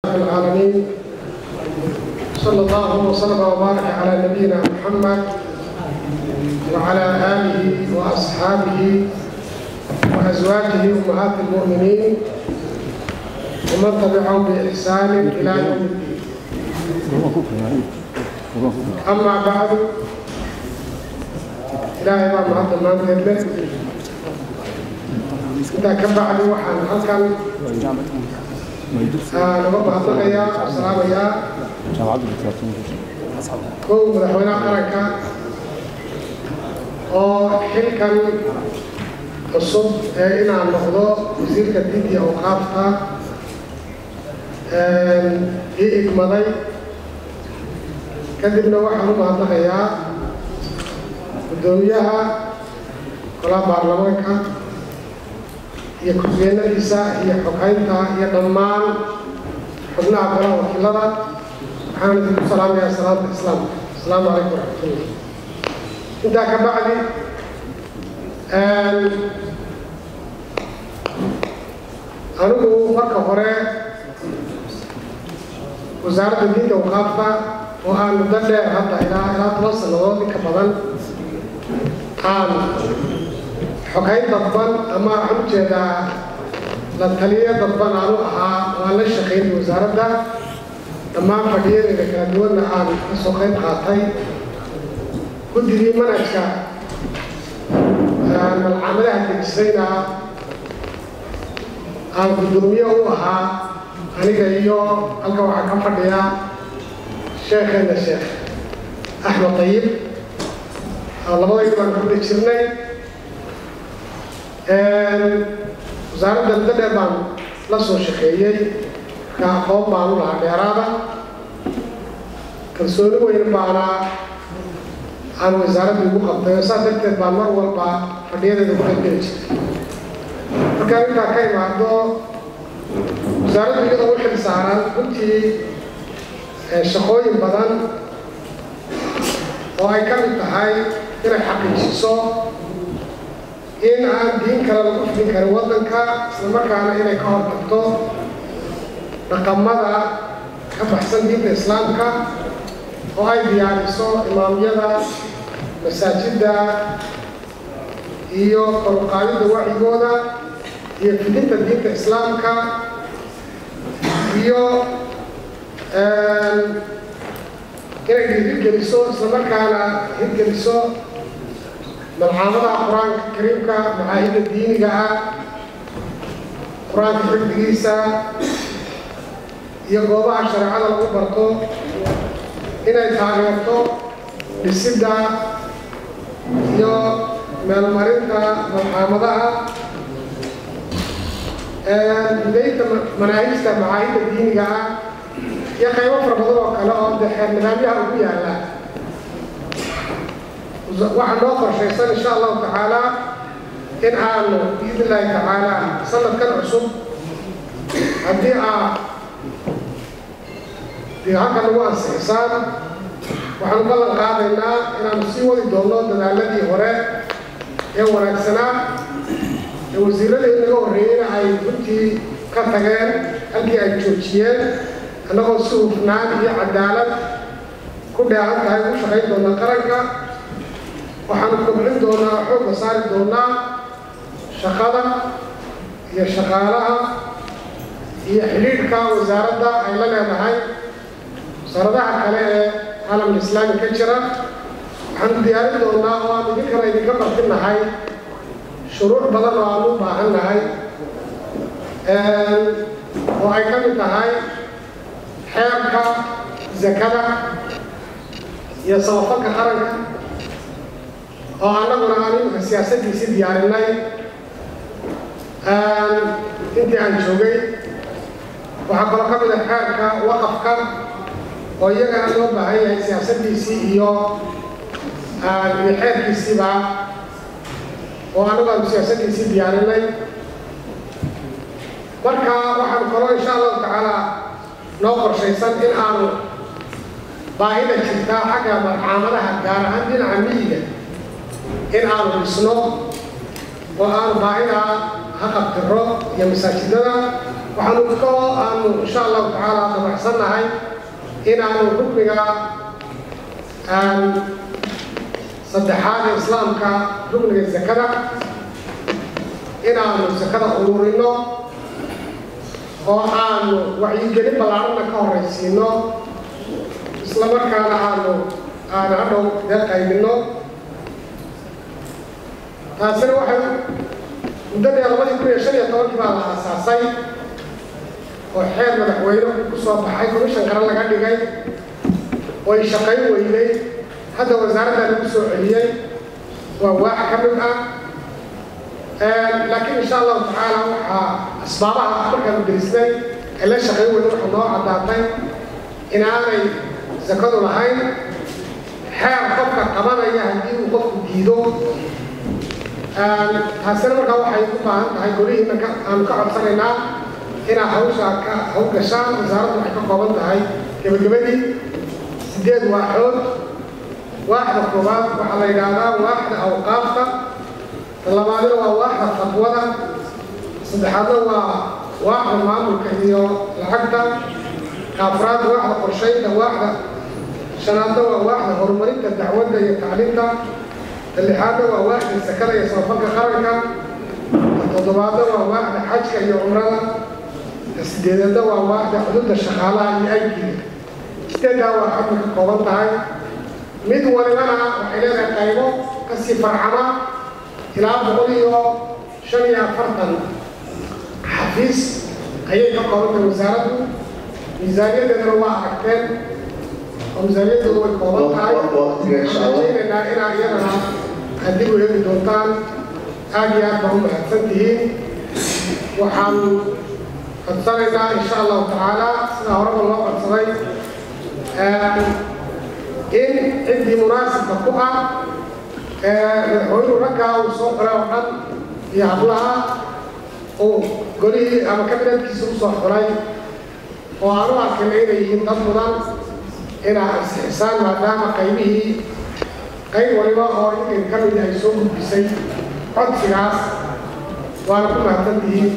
العالمين صلى الله وسلم وبارك على نبينا محمد وعلى آله وأصحابه وأزواجه أمهات المؤمنين ومن تبعهم بإحسان إلى يوم الدين أما بعد إلهي baa mahadda maanteed leh intaa ka bacdi waxaan halkan naga mahadnaqayaa oo salaamayaa kow madaxweynaha qaranka oo xilkan cusub ee inaan noqdo wasiirka diin iyo awqaafta ii igmaday kadibna waxaan u mahadnaqayaa guddoomiyaha golaha baarlamaanka iyo ku-xigeenadiisa iyo xoghaynta iyo dhammaan xubnaha golaha wakiilada waxaan idinku salaamayaa salaamta islaamka asalaamu calaykum waraxmatullah intaa ka bacdi anigu marka hore wasaaradda diinta waqaafta oo aan muddo dheer hadda ilaa ilaa toban sannadood inka badan aan xoghayn dadban ama waxaan ujeedaa la taliyo dadban aanu ahaa waan la shaqaynay wasaaradda dhammaan fadhiyadeeda kala duwanna aan ka soo qayb qaatay guddigii manhajka malcamadaha dejisayna aan guddoomiye u ahaa aniga iyo halka waxaa ka fadhiya sheekheena sheekh axmed tayib labadaydu baan ku wada jirnay wasaaradda muddo dheer baan la soo shaqeeyey marka aqoon baan u lahaa dheeraada kalsooni weyn baana aan wasaaradda igu qabtay oo saas darteed baan mar walba fadhiyadeeda ku qaybgeli jirtay markaan intaa ka imaado wasaaraddu iyadoo u xil saaran runtii shaqooyin badan oo ay ka mid tahay inay xaqiijiso in aan diin kale lagu fidin karin waddanka isla markaana inay ka hortagto dhaqamada ka baxsan diinta islaamka oo ay diyaariso imaamyada masaajidda iyo koruqaadidda wacyigooda iyo fidinta diinta islaamka iyo inay hirgeliso islamarkaana hirgeliso malcaamadaha qur-aanka kariimka macaahidda diiniga ah qur-aanka xifdigiisa iyo goobaha shareecada lagu barto inay taageerto dhisidda iyo meelmarinta malcaamadaha hidaynta manaahijta macaahidda diiniga ah iyo qaybo fara badan oo kale oo de xeer nidaamyaha ugu yaalla waxaa noo qorshaysan insha allahu tacaala in aanu biidn illaahi tacaala sanadkan cusub haddii aa dee halka nagu ansixisaan waxaanu ballan qaadaynaa inaanu sii wadi doonno dadaaladii hore ee wanaagsanaa ee wasiiradii naga horreeyeyna ay runtii ka tageen halkii ay joojiyeen annagoo si hufnaan iyo cadaalad ku dheehan tahay u shaqayn doona qaranka waxaanu kobcin doonaa xoogga saari doonaa shaqada iyo shaqaalaha iyo xidhiidhka wasaaradda ay la leedahay wasaaradaha kale ee caalamul islaami ka jira waxaanu diyaarin doonaa oo aan idinkana idinka martinahay shuruuc badan oo aan u baahan nahay oo ay ka mid tahay xeerka zakada iyo samafalka qaranka oo annaguna aan imika siyaasaddiisii diyaarinay intii aan joogay waxaa kaloo ka mid a xeerka waqafka oo iyagana loo baahan yahay siyaasaddiisii iyo iyo xeerkiisiiba oo annagu aanu siyaasaddiisii diyaarinay marka waxaanu kaloo insha allahu tacaala noo qorshaysan in aanu baahida jirtaa xagga marcaamadaha gaar ahaan dhinaca miyiga in aanu dhisno oo aanu baahida ha qabtiro iyo masaajidada waxaanu kaloo aanu insha allahu tacaala dabacsannahay inaanu rukniga saddexaad ee islaamka rukniga sakada inaanu sakada ururino oo aanu wacyigelin ballaarana ka horraysiino isla markaana aanu aanu hadhow dee qaybinno taasina waxay muddadii labadii kun iyo shan iyo tobankii baa la aasaasay oo xeer madaxweyne ku soo baxay commission kale laga dhigay oy shaqayn weyday hadda wasaaraddaa lagu soo celiyey waa waax ka mid ah laakiin insha allahu tacaala waxaa asbaabaha markaanu gelisnay ee la shaqayn weyda waxaa noo caddaatay inaanay sakadu lahayn xeer qofka qabanaya haddii uu qofku diido taasina markaa waxay u baahan tahay golihiina aanu ka codsanaynaa inaa hawshaa ka hawgashaan wasaaraddu waxay ka kooban tahay gebagabadii sideed waaxood waaxda koobaad waxaa la yidhaahdaa waaxda awqaafta talabaadina waa waaxda fatwada saddexaadna waa waaxda maamulka iyo lacagta kaafraad waaxda qorshaynta waaxda shanaadna waa waaxda horumarinta dacwadda iyo tacliinta lixaadna waa waaxda sakada iyo samafalka qaranka toddobaadna waa waaxda xajka iyo cumrada sideedeedna waa waaxda xuduudda shaqaalaha iyo aykiga sideeddaa waa xadna ka kooban tahay mid walibana waxay leedahay qaybo kasii farcama ilaa boqol iyo shan iyo afartan xafiis ayay ka kooban tahay wasaaraddu miisaaniyadeedana waa aragteen oo miisaaniyaddoodu way kooban tahay rajaynaynaa inaa iyadana haddii u eegi doontaan aad iyo aad baa u mahadsan tihiin waxaan codsanaynaa insha allahu tacaala sidaa horeba loo codsaday in ciddii munaasibka ku ah madaxweynuhu raggaa uu soo xiray oo dhan iyo hablaha uu golihii ama kabinadkiisa u soo xiray oo aan u arkayna inay yihiin dad mudan inaa ansixisaan maadaama qaybihii qayb waliba oo inkan ka mid ay soo gudbisay codsigaas waana ku mahadsan tihiin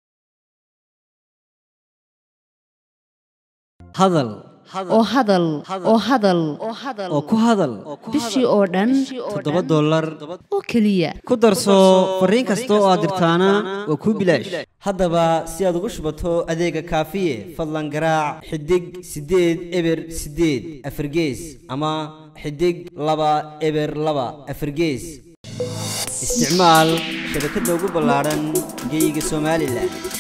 hadal oo hadal oo hadal oo ku hadal bishii oo dhan toddoba dollar oo keliya ku darso fariin kasta oo aad dirtaana waa kuu bilaash haddaba si aad ugu shubato adeega kaafiye fadlan garaac xidig siddeed eber siddeed afargees ama xidig laba eber laba afargees isticmaal shabakadda ugu ballaadhan geeyiga somalilan